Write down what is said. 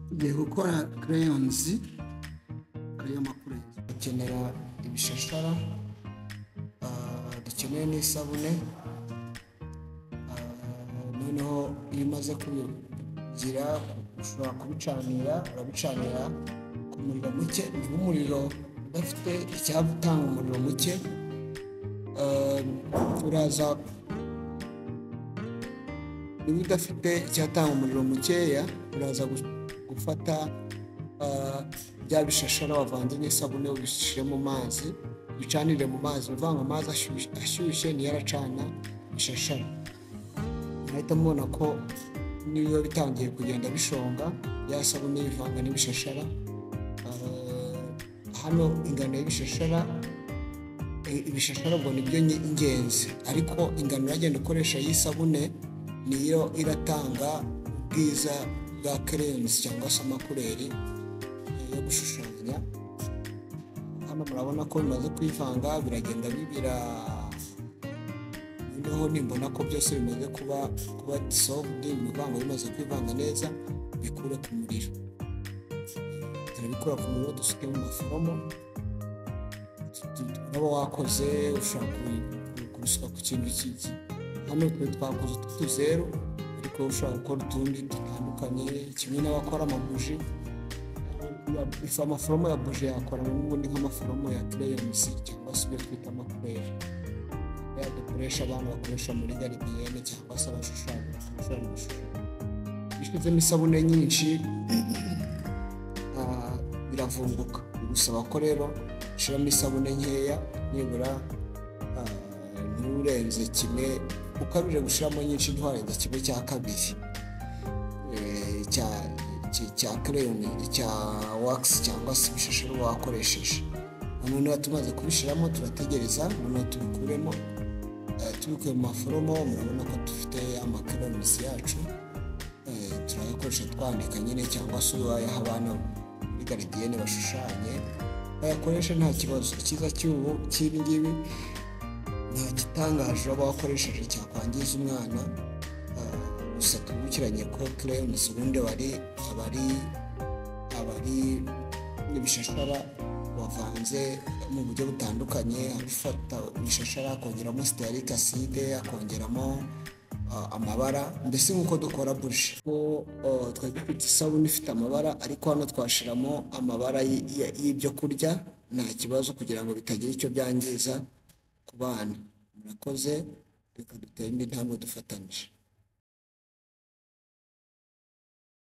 tugiye gukora crayons ariyo makuru dukenera ibishashara ah, dukeneye n'isabune Ah, noneho iyo umaze kubigira ushobora kubicanira urabicanira ku muriro muke niba umuriro udafite icyatanga umuriro muke ah, uraza niba udafite icyatanga umuriro mukeya uraza gu- gufata ah, bya bishashara wavanze n'isabune ubishyire mu mazi bicanire mu mazi uvanga amazi ashyushye- ashyushye niyo aracana bishashara murahita mubona ko niba bitangiye kugenda bishonga ya sabune yivanga n'ibishashara Ah, hano ingano y'ibishashara i- ibishashara ubwo nibyo nyi- ingenzi ariko ingano uragenda ukoresha y'isabune niyo iratanga ubwiza bwa kerensi cyangwa se amakureri eh, yo gushushanya hano murabona ko bimaze kwivanga biragenda bibira noneho nimbona ko byose bimaze kuba kuba disovudi ibivango bimaze kwivanga neza bikure ku muriro turabikura ku muriro dusuke mu maforomo uraba wakoze ushobora ku- ku- kubisuka ku kintu kiki hano twe twakoze utuzeru ariko ushobora gukora utundi dutandukanye kimwe n'abakora amabuji ya- ifu amaforomo ya buji yakora n'ubundi nk'amaforomo ya kereyensi cyangwa se ibyo twita amakureri ya dukoresha abantu bakoresha muri garidiyene cyangwa se abashushanya bashushanya amashusho bishyizemo isabune nyinshi ah, biravunguka bigusaba ko rero ushyiramo isabune nkeya nibura ah, nturenze kimwe ukabije gushyiramo nyinshi nturenze kimwe cya kabiri eh, cya cya- cya kereyoni cya wakisi cyangwa se ibishashara uba wakoresheje noneho tumaze kubishyiramo turategereza noneho tubikuremo eh, tubikuye mu maforomo murabona ko dufite amakereyonisi yacu eh, turayakoresha twandika nyine cyangwa se uyaha abana muri garidiyene bashushanye bayakoresha nta kibazo icyiza cy'ubu cy'ibi ngibi nta gitangaje uraba wakoresheje cyakwangiza umwana ah, gusa twibukiranye ko crayons ubundi bari abari abari n'ibishashara wavanze mu buryo butandukanye abifata ibishashara akongeramo sitiyarike aside akongeramo ah, amabara mbese nk'uko dukora buji ko ah, twari dufite isabune ifite amabara ariko hano twashiramo amabara y- y- y'ibyo kurya nta kibazo kugira ngo bitagira icyo byangiza ku bana murakoze reka dutere indi ntambwe dufatanyije